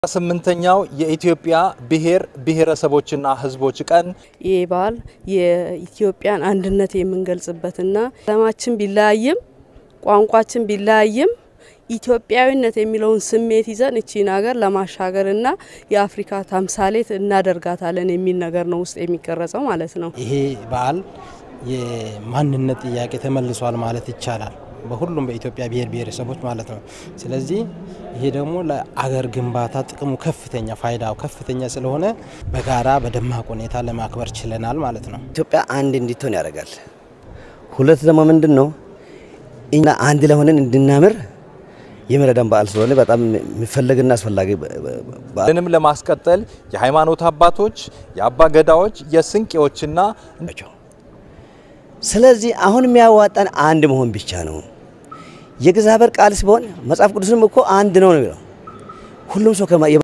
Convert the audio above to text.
ስምንተኛው የኢትዮጵያ ብሔር ብሔረሰቦችና ሕዝቦች ቀን ይህ በዓል የኢትዮጵያን አንድነት የምንገልጽበትና ዓለማችን ቢለያይም ቋንቋችን ቢለያይም ኢትዮጵያዊነት የሚለውን ስሜት ይዘን እቺን ሀገር ለማሻገርና የአፍሪካ ተምሳሌት እናደርጋታለን የሚል ነገር ነው ውስጥ የሚቀረጸው ማለት ነው። ይሄ በዓል የማንነት ጥያቄ ተመልሷል ማለት ይቻላል። በሁሉም በኢትዮጵያ ብሔር ብሔረሰቦች ማለት ነው። ስለዚህ ይሄ ደግሞ ለአገር ግንባታ ጥቅሙ ከፍተኛ ፋይዳው ከፍተኛ ስለሆነ በጋራ በደማቅ ሁኔታ ለማክበር ችለናል ማለት ነው። ኢትዮጵያ አንድ እንድትሆን ያደርጋል። ሁለት ደግሞ ምንድን ነው እኛ አንድ ለሆነን እንድናምር የሚረዳን በዓል ስለሆነ በጣም የሚፈለግና አስፈላጊ በዓል ልንም ለማስቀጠል የሃይማኖት አባቶች፣ የአባ ገዳዎች፣ የስንቄዎችና ናቸው። ስለዚህ አሁን የሚያዋጣን አንድ መሆን ብቻ ነው። የእግዚአብሔር ቃል ሲሆን መጽሐፍ ቅዱስንም እኮ አንድ ነው ነው የሚለው ሁሉም ሰው